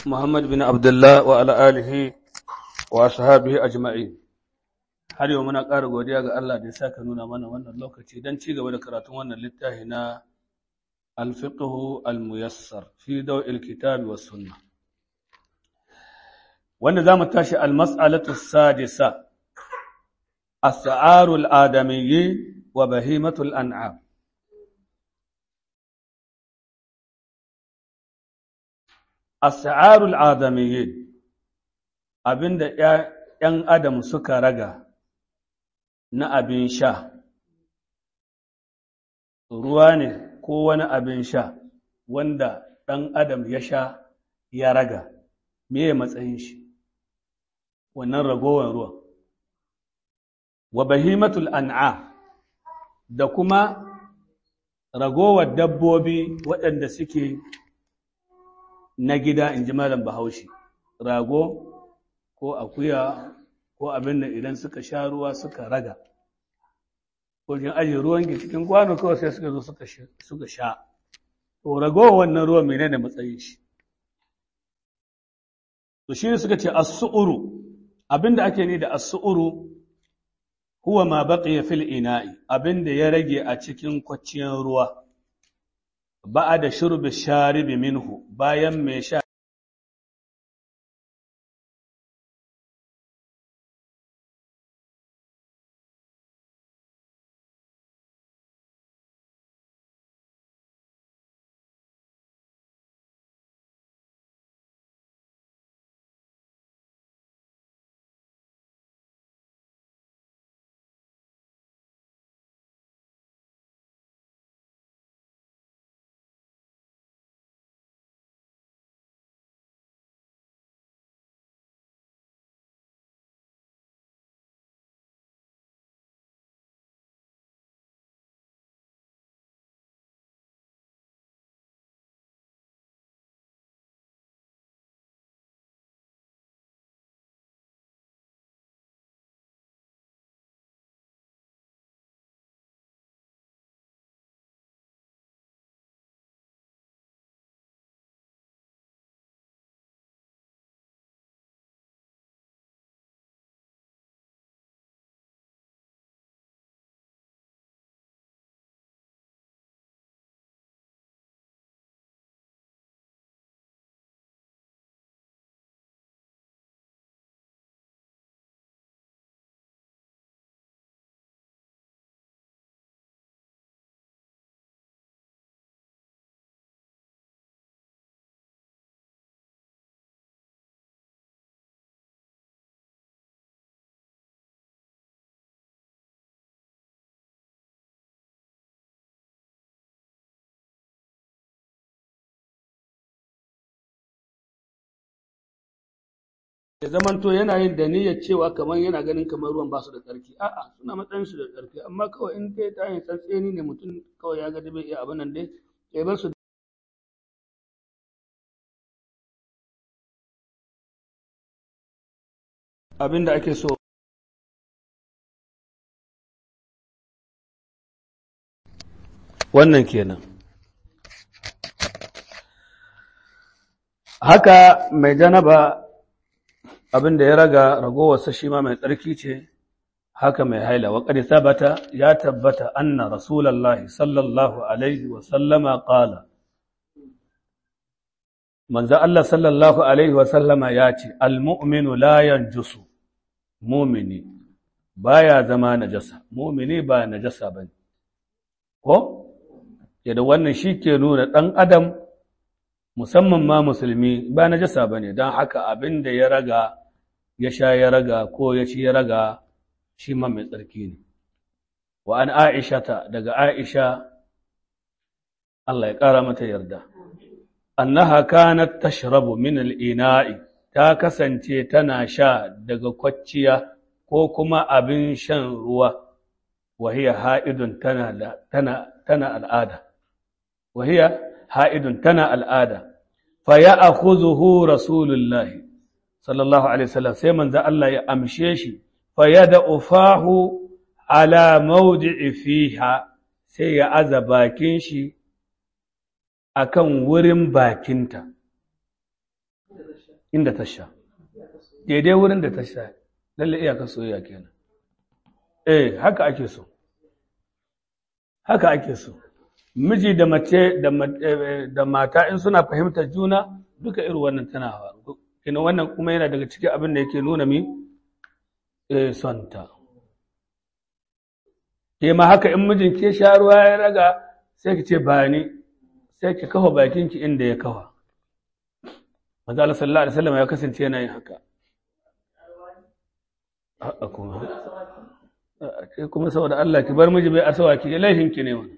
محمد بن عبد الله وعلى آله وأصحابه أجمعين har yau muna ƙara godiya ga Allah da ya saka nuna mana wannan lokaci don ci gaba da karatun wannan littafi na alfiqhu almuyassar fi daw'il kitabi was sunna wanda zamu tashi almas'alatu sadisa as-sa'arul adamiyyi wa bahimatul an'am as-sa'arul adamiyyi abinda ‘yan adam suka raga na abin sha, ruwa ne ko wani abin sha wanda ɗan adam ya sha ya raga, me matsayin shi, wannan ragowar ruwan. Wa bahimatul an'a da kuma ragowar dabbobi waɗanda suke na gida in ji malam bahaushe, rago ko akuya ko abin da idan suka sha ruwa suka raga ko kin aje ruwan ki cikin kwano kawai sai suka zo suka sha to ragowar wannan ruwan menene matsayin shi to shi ne suka ce as-su'uru abinda ake ni da as-su'uru huwa ma baqiya fil ina'i abinda ya rage a cikin kwacciyar ruwa ba'a da shurbi sharibi minhu bayan mai sha ya zamanto yana yin da niyyar cewa kamar yana ganin kamar ruwan ba su da tsarki a'a suna matsayin su da tsarki amma kawai in dai ta yin tsantseni ne mutum kawai ya ga da bai iya abin nan dai ya bar su abin da ake so wannan kenan haka mai janaba abin da ya raga ragowarsa shi ma mai tsarki ce haka mai haila wa qad thabata ya tabbata anna rasulullahi sallallahu alaihi wa sallama qala manzo Allah sallallahu alaihi wa sallama ya ce almu'minu la yanjusu mu'mini baya zama najasa mu'mini ba najasa bane ko yadda wannan shi ke nuna ɗan adam musamman ma musulmi ba najasa bane don haka abin da ya raga ya sha ya raga ko ya ci ya raga shi ma mai tsarki ne wa an aisha ta daga aisha Allah ya ƙara mata yarda annaha kanat tashrabu min al-ina'i ta kasance tana sha daga kwacciya ko kuma abin shan ruwa wa hiya ha'idun tana tana tana al'ada wa hiya ha'idun tana al'ada fa ya'khudhuhu rasulullahi sallallahu alaihi wasallam sai manzo Allah ya amshe shi fa yada'u fahu ala mawdi'i fiha sai ya aza bakin shi akan wurin bakinta inda ta sha daidai wurin da ta sha lalle iyakar soyayya kenan eh haka ake so haka ake so miji da mace da mata in suna fahimtar juna duka irin wannan tana faru kina wannan kuma yana daga cikin abin da yake nuna mi eh sonta ke ma haka in mijin ke sha ruwa ya raga sai ki ce ba ni sai ki kafa bakin ki inda ya kafa manzo Allah sallallahu alaihi wasallam ya kasance yana yin haka a kuma sai kuma saboda Allah ki bar miji bai asawa ki laihin ki ne wannan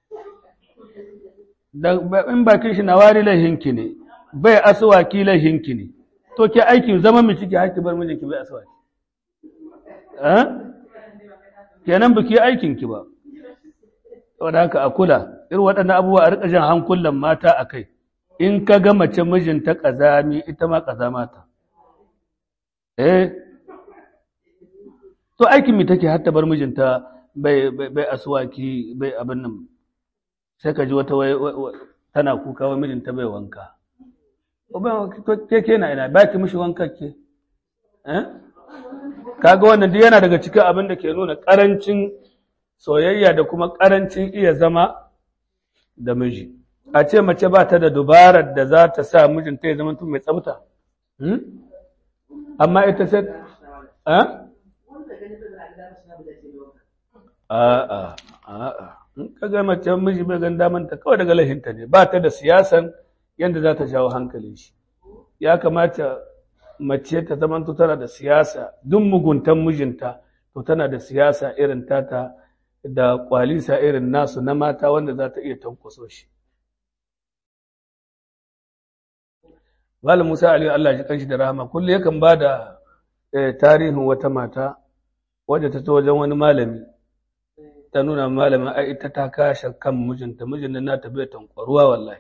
in bakin shi na wari laihinki ne bai asuwaki laihinki ne to ke aiki zama mu ciki haki bar mijinki bai asuwaki eh kenan biki aikin ki ba saboda haka a kula irin waɗannan abubuwa a rika jan hankulan mata a kai in ka ga mace mijinta ƙazami ita ma ƙazama ta eh to aikin mi take har ta bar mijinta bai bai asuwaki bai abin nan sai ka ji wata tana kuka wa mijinta bai wanka ke ke na ina ba ki mishi wanka ke kaga wannan duk yana daga cikin abin da ke nuna karancin soyayya da kuma karancin iya zama da miji a ce mace ba ta da dubarar da za ta sa mijinta ya zama tun mai tsafta amma ita sai a'a a'a in ka ga mace miji bai gan damanta kawai daga lahinta ne ba ta da siyasan yadda za ta jawo hankalin shi ya kamata mace ta zama tana da siyasa duk muguntan mijinta to tana da siyasa irin tata da kwalisa irin nasu na mata wanda za ta iya tankwaso shi Malam Musa Aliyu Allah ji kanshi da rahama kullum yakan ba da tarihin wata mata wadda ta wajen wani malami ta nuna malamin ai ita ta kashe kan mijinta mijin nan nata bai tankwaruwa wallahi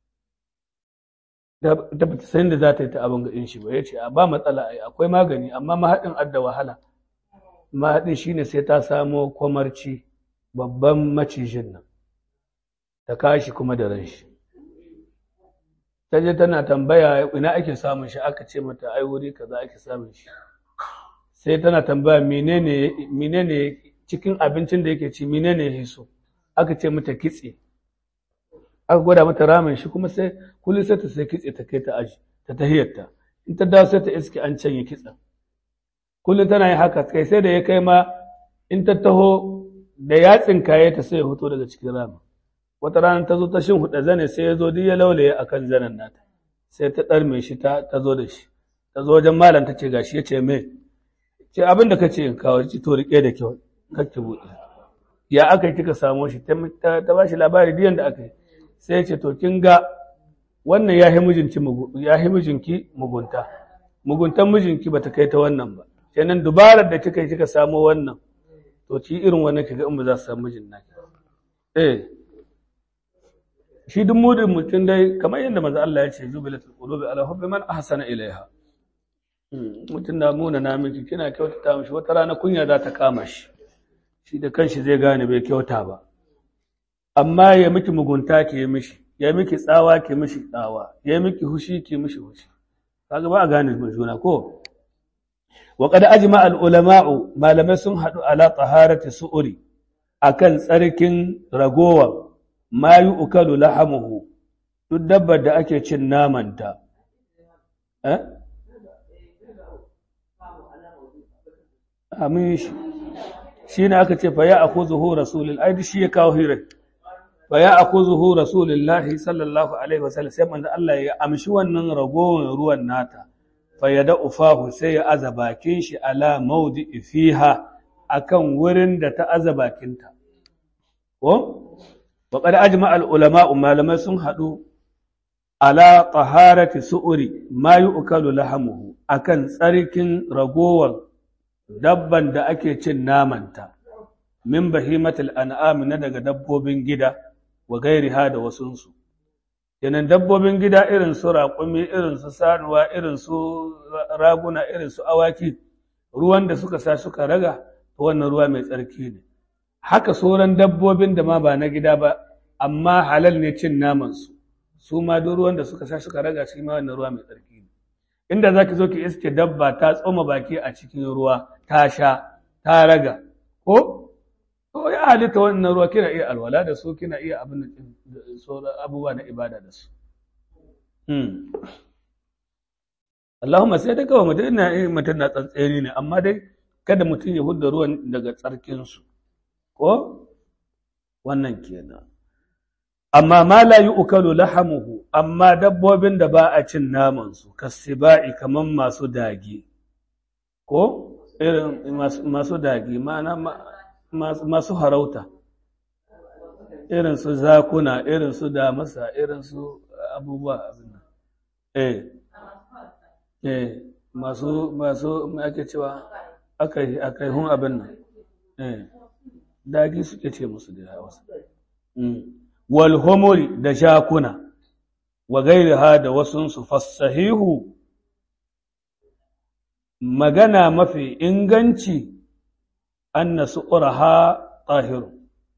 da ba ta san da za ta yi ta abin ga shi ba ya ce a ba matsala ai akwai magani amma mahaɗin adda wahala mahaɗin shine sai ta samo kwamarci babban macijin nan ta kashi kuma da ran shi ta je tana tambaya ina ake samun shi aka ce mata ai wuri kaza ake samun shi sai tana tambaya menene menene cikin abincin da yake ci menene ya so aka ce mata kitse aka gwada mata ramin shi kuma sai kullum sai ta sai kitse ta kai ta aji ta tahiyarta in ta dawo sai ta iske an canye kitsen kullum tana yin haka kai sai da ya kai ma in ta taho da yatsin kaye ta sai ya fito daga cikin ramin wata rana ta zo ta shin huɗa zane sai ya zo duk ya laulaye akan zanen nata sai ta ɗarme shi ta zo da shi ta zo wajen malam ta ce gashi ya ce me ce abin da kace in kawo ci to rike da kyau kake buɗe ya aka yi kika samo shi ta ba shi labari diyan da aka yi sai ya ce to kin ga wannan ya mijinki ya mijinki mugunta muguntan mijinki bata kai ta wannan ba kenan dubarar da kika yi kika samo wannan to ki irin wannan kiga in ba za su samu mijin naki eh shi duk mudin mutum dai kamar yadda maza Allah ya ce jubilatul qulubi ala hubbi man ahsana ilaiha mutum na muna na miki kina kyautata mishi wata rana kunya za ta kama shi shi da kanshi zai gane bai kyauta ba amma ya miki mugunta ke yi mishi ya miki tsawa ke mishi tsawa ya miki hushi ke mishi hushi kaga ba a gane juna ko wa qad ajma al ulama'u malamai sun hadu ala taharati su'uri akan tsarkin ragowa ma yu'kalu lahamuhu duk dabbar da ake cin namanta eh amin shi shi ne aka ce faya a kuzuhu rasulun ai shi ya kawo hirar faya a kuzuhu rasulullahi sallallahu alaihi wasallam sai manzo Allah ya amshi wannan ragowar ruwan nata faya da ufahu sai ya aza bakin shi ala maudi fiha akan wurin da ta aza bakinta ko wa qad ajma al ulama malamai sun hadu ala taharati su'uri ma yu'kalu lahamuhu akan tsarkin ragowar dabban da ake cin namanta min bahimatul an'am na daga dabbobin gida wa gairiha da wasunsu yanan dabbobin gida irin su raƙumi irin su sanuwa irin su raguna irin su awaki ruwan da suka sa suka raga to wannan ruwa mai tsarki ne haka sauran dabbobin da ma ba na gida ba amma halal ne cin naman su su ma duk ruwan da suka sa suka raga shi ma wannan ruwa mai tsarki ne inda za ki zo ki iske dabba ta tsoma baki a cikin ruwa ta sha ta raga ko to ya halitta wannan ruwa kina iya alwala da su kina iya abin da sauran abubuwa na ibada da su Allahumma sai dai kawai mutum na mutum na tsantseni ne amma dai kada mutum ya hudda ruwan daga tsarkinsu ko wannan kenan amma ma la yu'kalu lahamuhu amma dabbobin da ba a cin naman su kasibai kaman masu dage ko irin masu dage ma'ana masu harauta irin su zakuna irin su damasa irin su abubuwa abin nan eh eh masu masu me ake cewa akai akai hun abin nan eh dagi suke ce musu da Hausa wal humuri da jakuna wa gairaha da wasunsu fassahihu magana mafi inganci anna su'uraha tahiru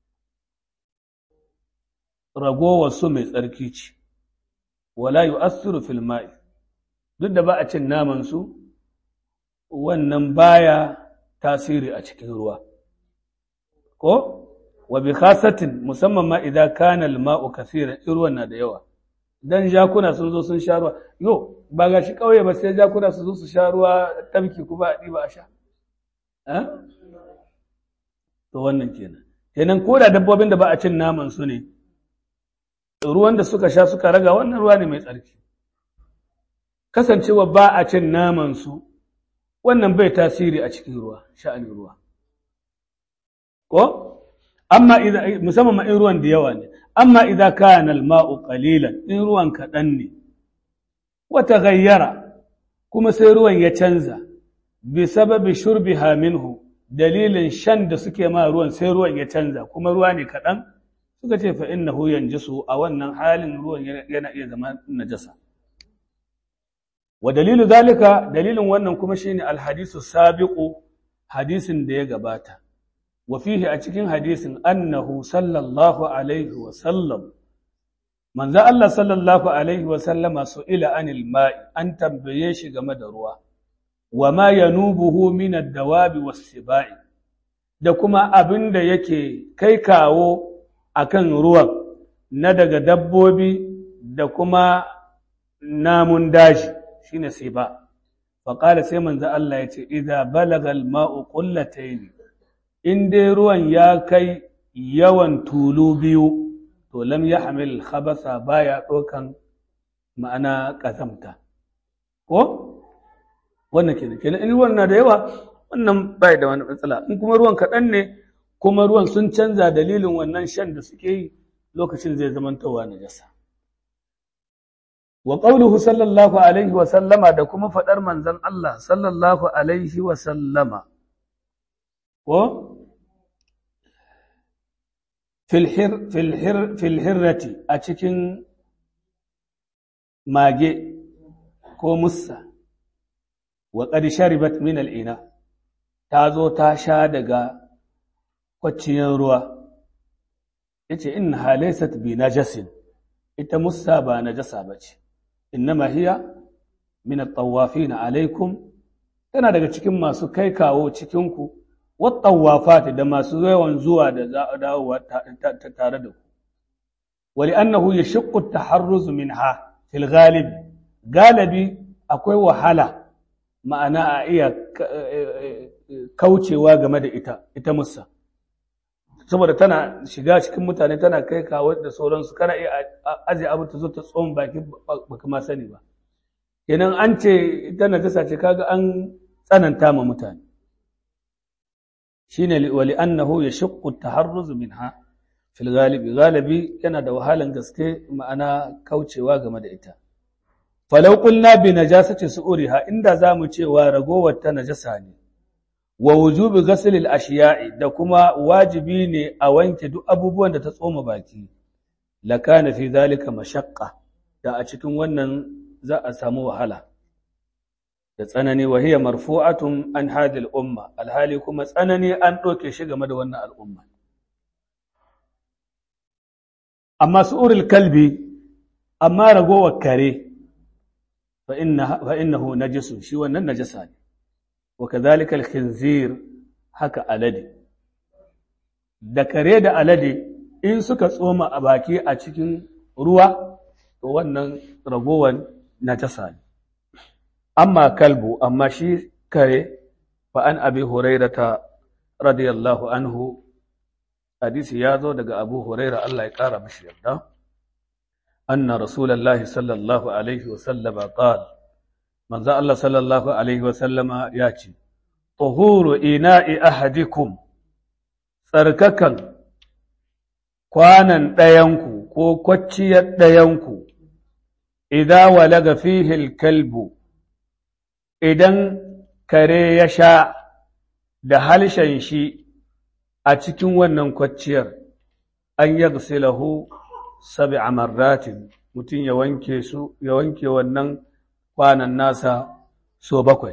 ragowar su mai tsarki ce wala yu'assiru fil ma'i duk da ba a cin naman su wannan baya tasiri a cikin ruwa ko wa bi khasatin musamman ma idan kana al-ma'u kaseeran ruwan na da yawa dan jakuna sun zo sun sha ruwa yo ba ga shi kauye ba sai jakuna su zo su sha ruwa tabki kuma a diba a sha eh to wannan kenan kenan ko da dabbobin da ba a cin naman su ne ruwan da suka sha suka raga wannan ruwa ne mai tsarki kasancewa ba a cin naman su wannan bai tasiri a cikin ruwa sha'anin ruwa ko amma idan musamman ma in ruwan da yawa ne amma idza kana al-ma'u qalilan in ruwan kaɗan ne wa taghayyara kuma sai ruwan ya canza bi sababi shurbiha minhu dalilin shan da suke ma ruwan sai ruwan ya canza kuma ruwa ne kaɗan suka ce fa innahu yanjisu a wannan halin ruwan yana iya zama najasa wa dalilu zalika dalilin wannan kuma shine al-hadisu sabiqu hadisin da ya gabata وفيه أتكين حديث أنه صلى الله عليه وسلم من ذا الله صلى الله عليه وسلم سئل عن الماء أن تنبيش game ruwa وما ينوبه من الدواب والسباع da kuma abin da yake kai kawo akan ruwan na daga dabbobi da kuma namun daji shine siba faqala sai manzo Allah yace idza balaga al-ma'u qullatayn in dai ruwan ya kai yawan tulu biyu to lam ya hamil khabasa baya ɗaukan ma'ana ƙazamta ko wannan kenan kenan in ruwan na da yawa wannan bai da wani matsala in kuma ruwan kaɗan ne kuma ruwan sun canza dalilin wannan shan da suke yi lokacin zai zamantowa na jasa wa qawluhu sallallahu alaihi wa sallama da kuma faɗar manzon Allah sallallahu alaihi wa sallama ko filhirrati a cikin mage ko mussa wa sharibat min al'ina ta zo ta sha daga kwacciyar ruwa ya ce in halaisat bi najasin ita mussa ba najasa ba ce innama hiya min at-tawafin alaikum tana daga cikin masu kai kawo cikinku wattawafati da masu yawan zuwa da dawowa tare da ku wali annahu yashqu at-taharruz minha fil ghalib galibi akwai wahala ma'ana a iya kaucewa game da ita ita musa saboda tana shiga cikin mutane tana kai kawo da sauransu kana iya aje abu ta zo ta tsohon baki baka ma sani ba kenan an ce ita najasa ce kaga an tsananta ma mutane shine wali annahu yashaqqu at-taharruz minha fil galibi galibi yana da wahalan gaske ma'ana kaucewa game da ita falau qulna bi najasati su'uriha inda zamu cewa ragowar ta najasa ne wa wujubi ghasl al-ashiya'i da kuma wajibi ne a wanke duk abubuwan da ta tsoma baki lakana fi zalika mashaqqa da a cikin wannan za a samu wahala da tsanani wa hiya marfu'atun an hadil umma alhali kuma tsanani an ɗauke shi game da wannan al'umma amma su'urul kalbi amma ragowar kare fa innahu najisun shi wannan najasa ne wa kadhalika al-khinzir haka alade da kare da alade in suka tsoma a baki a cikin ruwa to wannan ragowan najasa ne amma kalbu amma shi kare fa an abi hurairata radiyallahu anhu hadisi ya zo daga abu huraira Allah ya kara mashi yarda anna rasulullahi sallallahu alaihi wasallama qala manzo Allah sallallahu alaihi wasallama ya ce tuhuru ina'i ahadikum tsarkakan kwanan ɗayanku ko kwacciyar ɗayanku idan walaga fihil kalbu idan kare ya sha da halshen shi a cikin wannan kwacciyar an yagsilahu sab'a marratin mutum ya wanke su ya wanke wannan kwanan nasa so bakwai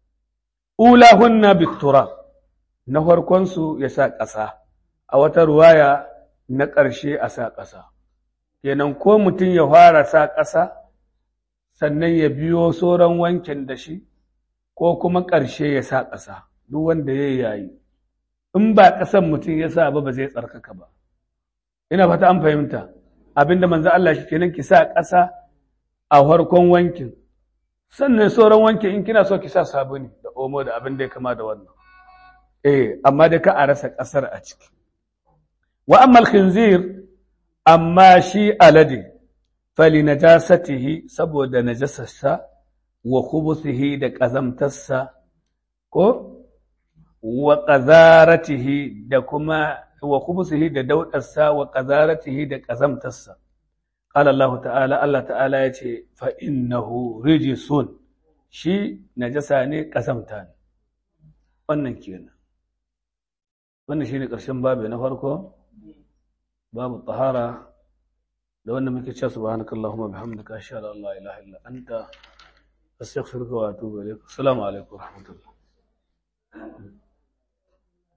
ulahunna biktura na farkonsu ya sa ƙasa a wata ruwaya na ƙarshe a sa ƙasa kenan ko mutum ya fara sa ƙasa sannan ya biyo sauran wankin da shi ko kuma ƙarshe ya sa ƙasa duk wanda ya yayi in ba ƙasan mutum ya sa ba ba zai tsarkaka ba ina fata an fahimta abinda manzo Allah shi kenan ki sa ƙasa a farkon wankin sannan sauran wankin in kina so ki sa sabuni da omo da abin da ya kama da wannan eh amma da ka a rasa ƙasar a ciki wa amma khinzir amma shi alade fali najasatihi saboda najasarsa wa khubuthihi da ƙazamtarsa ko wa ƙazaratihi da kuma wa khubuthihi da daudarsa wa ƙazaratihi da ƙazamtarsa qala Allah ta'ala Allah ta'ala yace fa innahu rijsun shi najasa ne ƙazamta ne wannan kenan wannan shine ƙarshen babu na farko babu tahara da wannan muke cewa subhanakallahumma bihamdika ashhadu an la ilaha illa anta astaghfiruka wa atubu ilaik assalamu alaikum wa rahmatullah